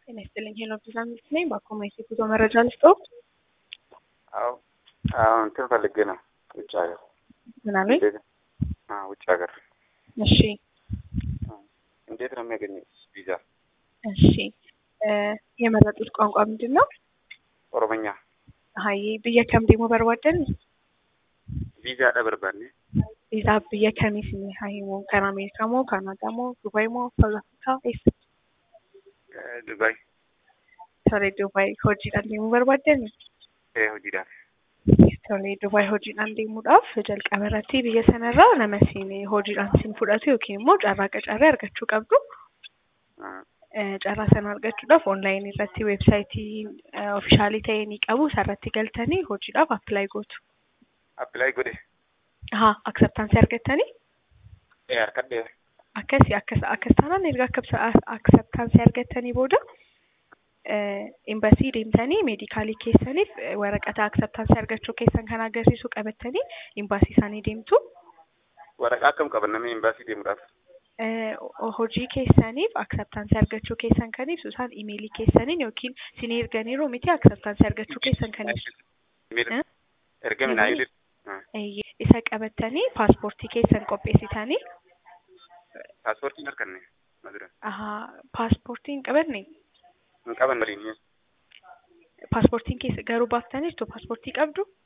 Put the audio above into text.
ጤና ይስጥልኝ ሄሎ ፕሮግራሚስት ነኝ። በአኮማይት የጉዞ መረጃ ልስጠው። አዎ አሁን እንትን ፈልጌ ነው ውጭ ሀገር ምን አሉኝ? አዎ ውጭ ሀገር እሺ እንዴት ነው የሚያገኘው ቪዛ? እሺ እ የመረጡት ቋንቋ ምንድን ነው? ኦሮመኛ ሀይ ብየ ከም ዴሞ በርባደን ቪዛ ደበርባኔ ቪዛ ብየ ከሚስኒ ሀይ ሞ ከን አሜሪካ ሞ ካናዳ ሞ ዱባይ ሞ ሳውዝ አፍሪካ ኤስ ዱባይ tolee Dubaay hojiidhaan deemuu barbaaddan ee hojiidhaaf tolee Dubaay hojiidhaan deemuudhaaf jalqaba irratti biyya sanarraa nama siin hojiidhaan siin fudhatu yookiin immoo carraa qacarree argachuu qabdu. Carraa sana argachuudhaaf onlaayinii irratti weebsaayitii oofishaalii ta'e ni qabu. Isarratti galtanii hojiidhaaf appilaayi gootu. appilaayi godhe Haa akseptaansii argattanii ee harkadhee akkasi akkas akkas taanaan erga akseptaansii argattanii booda imbasii deemtanii meedikaalii keessaniif waraqata akseptaansii argachuu keessan kan agarsiisu qabattanii imbaasii isaanii deemtu. waraqaa akkam qaban namni imbaasii deemuudhaaf hojii keessaniif akseptaansii argachuu keessan kan ibsu isaan imeelii keessaniin yookiin sin erganiiru miti akseptaansii argachuu keessan kan ibsu. ergami naa yudhi Isa qabattanii paaspoortii keessan qopheessitanii. paaspoortiin harkanne madura Paaspoortiin qabanne hin qaban waliin paaspoortiin keessa garuu baaftanii jirtu paaspoortii qabdu.